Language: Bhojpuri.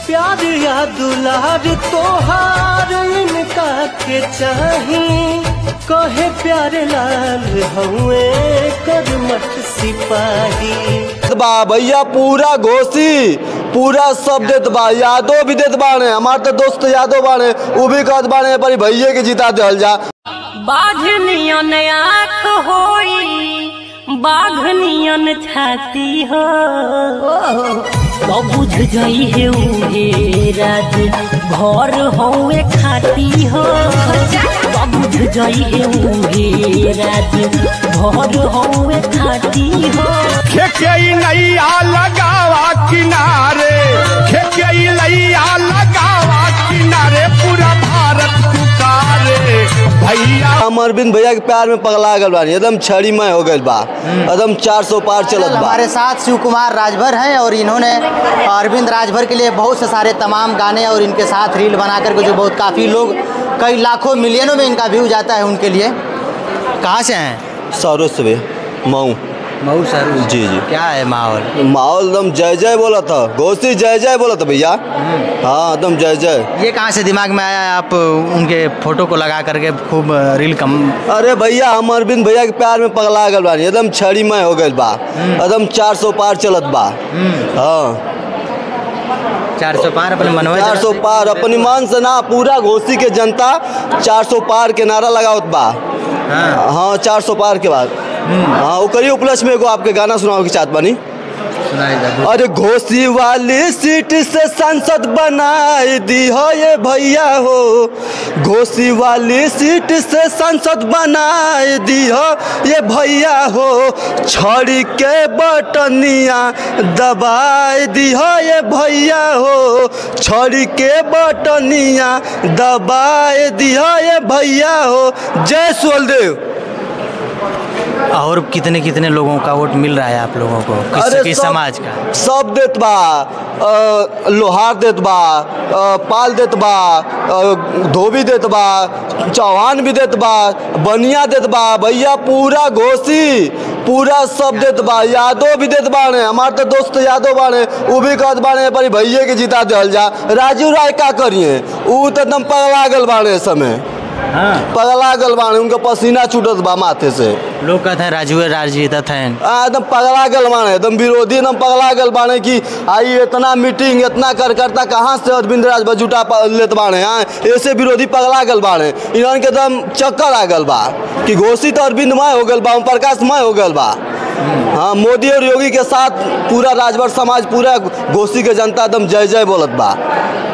प्यार या दुलार तोहार इनका के चाही कहे प्यारे लाल हुए करमठ सिपाही बा भैया पूरा घोसी पूरा सब देत बा यादो भी देत बाने हमार तो दोस्त यादो बाने उ भी कहत बाने पर भैया के जिता देहल जा बाघनियन आँख होई बाघनियन छाती हो तो बुझ गई है उहे राज भर हौवे खाती हो तो बुझ गई है उहे राज भर हौवे खाती हो खेकई नैया लगावा किनारे खेकई नैया लगावा किनारे पूरा भारत पुकारे भैया हम अरविंद भैया के प्यार में पगला गल बानी एकदम छड़ी में हो गइल बा एकदम 400 पार चलत बा हमारे साथ शिव कुमार राजभर हैं और इन्होंने अरविंद राजभर के लिए बहुत से सारे तमाम गाने और इनके साथ रील बना करके जो बहुत काफ़ी लोग कई लाखों मिलियनों में इनका व्यू जाता है उनके लिए कहाँ से हैं सरो से मऊ मऊ सर जी जी क्या है माहौल माहौल एकदम जय जय बोला था घोसी जय जय बोला था भैया हाँ एकदम जय जय ये कहाँ से दिमाग में आया आप उनके फोटो को लगा करके खूब रील कम अरे भैया हम अरविंद भैया के प्यार में पगला गल बानी एकदम छड़ी में हो गइल बा एकदम 400 पार चलत बा हाँ चार सौ पार अपने मनोज चार सौ पार अपनी मान से ना पूरा घोसी के जनता 400 पार के नारा लगावत बा हाँ हाँ 400 पार के बाद हाँ ओकरी उपलक्ष्य में एगो आपके गाना सुनाओ की चाहत बानी सुनाई दे अरे घोसी वाली सीट से सांसद बनाए दी हो ये भैया हो घोसी वाली सीट से सांसद बनाए दी हो ये भैया हो छड़ी के बटनिया दबाए दी हो ये भैया हो छड़ी के बटनिया दबाए दी हो ये भैया हो जय सोलदेव और कितने कितने लोगों का वोट मिल रहा है आप लोगों को किस, किस सब- समाज का सब देत बा अ, लोहार देत बा अ, पाल देत बा अ, धोबी देत बा चौहान भी देत बा बनिया देत बा भैया पूरा घोसी पूरा सब देत बा यादव भी देत बाने हमार तो दोस्त यादव बाने उ भी कहत बाने पर भैया के जिता देहल जा राजू राय का करिए उ तो एकदम पगला गल बाने इस समय हाँ पगला गल बाने उनका पसीना छूटत बा माथे से लोग कहते हैं राजू राज जीतत हैं आ, एकदम पगला गल बाने एकदम विरोधी एकदम पगला गल बाने कि आई इतना मीटिंग इतना कार्यकर्ता कहाँ से अरविंद राज जुटा प- लेत बाने हाँ ऐसे विरोधी पगला गल बाने इन्हन के एकदम चक्कर आ गल बा कि घोषित अरविंद मय हो गल बा ओम प्रकाश मय हो गल बा हाँ मोदी और योगी के साथ पूरा राजभर समाज पूरा घोषी के जनता एकदम जय जय बोलत बा